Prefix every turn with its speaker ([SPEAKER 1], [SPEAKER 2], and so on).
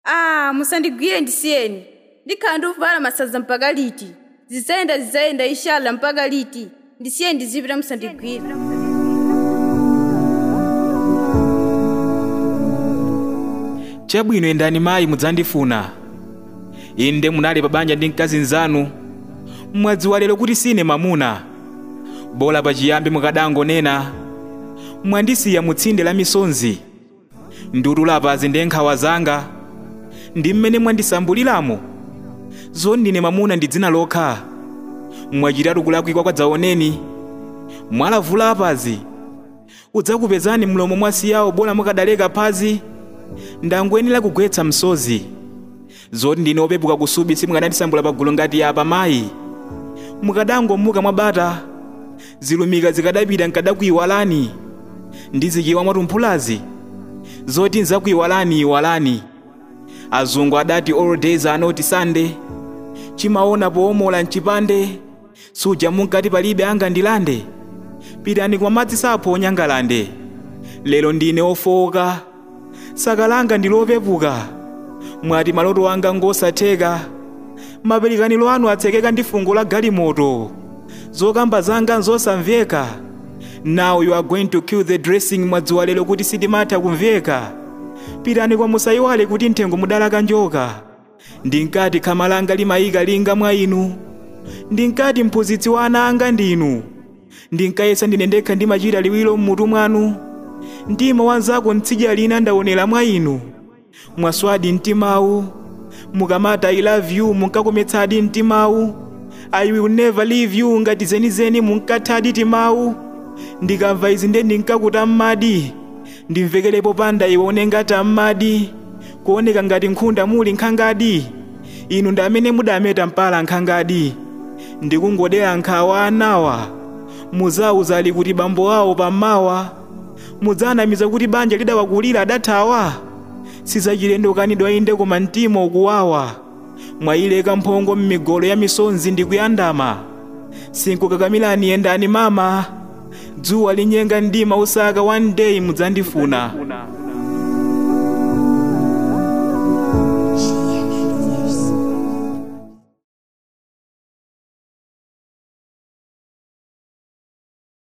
[SPEAKER 1] ah musandigwire ndisiyeni ndikhala ndikuvala masaza mpaka liti zizayenda zizayenda inshallah mpaka liti ndisiyeni ndizipita musandigwire
[SPEAKER 2] chabwino endani mayi mudzandifuna inde munali pa banja ndi mkazi nzanu mwadziwa lero kuti sine mamuna bola pachiyambi mukadangonena mwandisiya mutsinde la misonzi ndutulapazi ndi nkhawa zanga ndi mmene mwandisambuliramo zondine mamuna ndi dzina lokha mwachitatu kulakwika kwadzaoneni mwalavula apazi udzakupezani mlomo mwasiyawo bola mukadaleka phazi ndangwenera kugwetsa msozi zoti ndine opepuka kusubi simukanandisambula pagulu ngati apa mayi mukadangomuka mwabata zilumika zikadapita nkadakuyiwalani ndizikiwa mwatumphulazi zoti nzakuyiwalani iwalani azungu adati all days are not sunday chimaona poomola mchipande suja munkati palibe angandilande pitani kwa madzi saphonya ngalande lero ndine ofowoka saka langa ndilopepuka mwati maloto anga ngosatheka mapelikaniro anu atsekeka ndi fungo la galimoto zokamba zanga nzosamveka now you are going to kill the dressing mwadziwa lero kuti sitimatha kumveka pitani kwa musayiwale kuti nthengo mudalaka njoka ndinkati khama langa limayika linga mwa inu ndinkati mphunzitsi wa ana anga ndinu ndinkayesa ndine ndekha ndimachita liwiro mmutu mwanu mtima wanzako mtsidya lina ndaonera mwa inu mwaswadi mtimawu mukamata i love you munkakometsadi mtimawu i will never leave you ngati zenizeni munkathadi timawu ndikamva izi nde ndinkakuta m'madi ndimvekerepo panda iwone ngati am'madi kuoneka ngati nkhunda muli nkhangadi inu ndi amene mudameta mpala nkhangadi ndikungodera nkhawa anawa muzawuzali kuti bambo awo pammawa mudzanamiza kuti banja lidawakulira adathawa sizachilendo kanidwa inde koma mtima ukuwawa mwayileka mphongo m'migolo ya misonzi ndikuyandama sinkukakamilani yendani mama dzuwa linyenga mdima usaka one day mudzandifuna